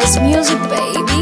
It's music, baby.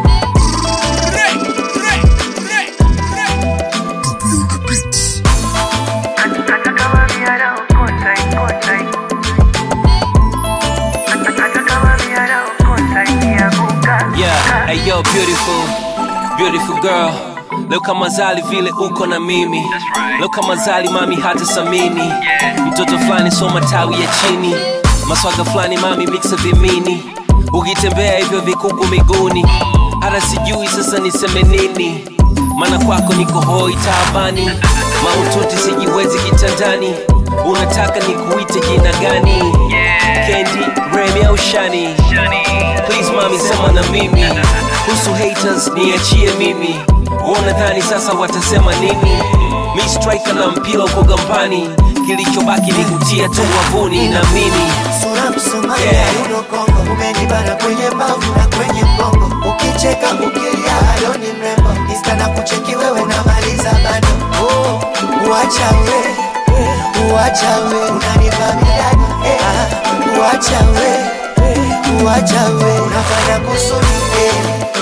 Yeah, hey yo, beautiful, beautiful girl. Leo kama zali vile uko na mimi leo kama zali mami hata samini mtoto fulani soma tawi ya chini maswaga fulani mami mixa vimini ukitembea hivyo vikuku miguuni hata sijui sasa niseme nini maana kwako niko hoi taabani maututi sijiwezi kitandani unataka nikuite jina gani kendi remi au shani please mami sema na mimi kuhusu haters niachie mimi wanadhani sasa watasema nini mi striker na mpira uko gambani kilichobaki ni kutia tu wavuni na mini sura msomalia Yeah. uno kongo umenibana kwenye mbavu na kwenye mgongo ukicheka ukilia halo ni mrembo insta na kucheki wewe unamaliza bado oh, uacha we uacha we unanipa midani eh, ah, uacha we uacha we unafanya kusudi eh,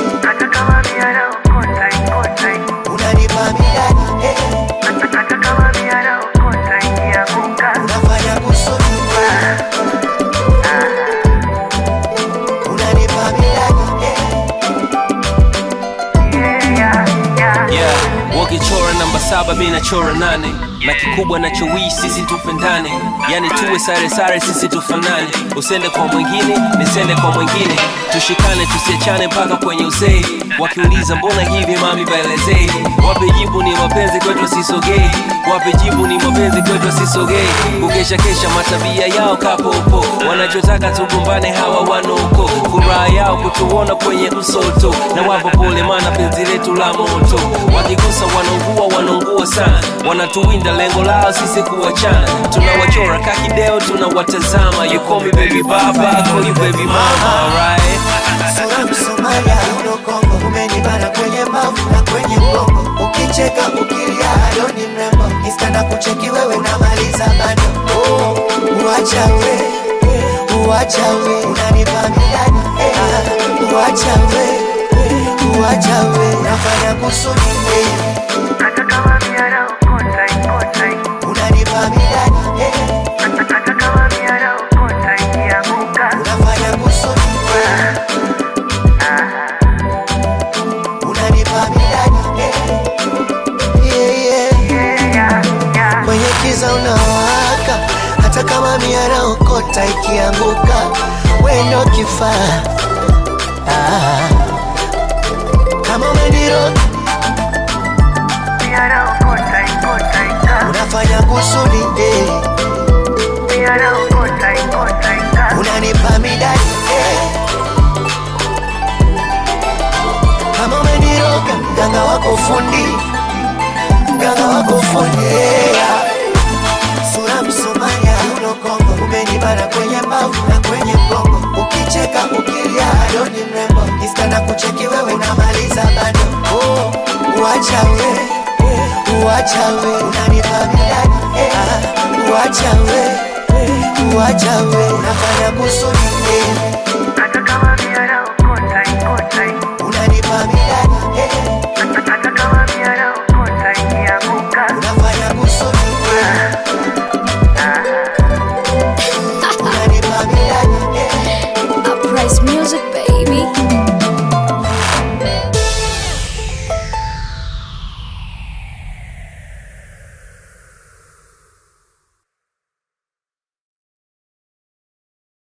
unanipa midani eh, unafanya kusudi eh, unanipa midani eh, yeah wakichora namba saba mi nachora nane na kikubwa nachowii sisi tupendane yani tuwe sare sare sisi tufanane usende kwa mwingine nisende kwa mwingine tushikane tusiachane mpaka kwenye uzee wakiuliza mbona hivi mami baelezee wape jibu ni mapenzi kwetu sisogee wape jibu ni mapenzi kwetu sisogee kukesha kesha matabia yao kapopo wanachotaka tugombane hawa wanoko furaha yao kutuona kwenye msoto na wapo pole mana penzi letu la moto wakigusa wanaungua wanaungua sana wanatuwinda lengo lao sisi kuwachana tunawachora kakideo tunawatazama you call me baby baba I call you baby mama alright sura msomalia uno kongo umenibana kwenye mbavu na kwenye mgongo ukicheka ukilia halo ni mrembo insta na kucheki wewe unamaliza bado oh, uacha we uacha we unanipa midani eh, ah, uacha we uacha we unafanya kusudi eh, unanipa midani eh, unafanya kusudi eh, unanipa midani eh, yeah, yeah. kwenye kiza unawaka hata kama miara okota ikianguka wendo kifaa ah. kama umeniro unafanya kusudi eh. unanipa midani eh. kama umeniroga mganga wako fundi mganga wako fundi yeah. sura msomaya uno kongo umenibana kwenye mbavu na kwenye mgongo ukicheka ukilia halo ni mrembo insta na kucheki wewe unamaliza bado oh, uacha we uacha we unanipa midani eh, ah, uacha we uacha we unafanya kusudi eh,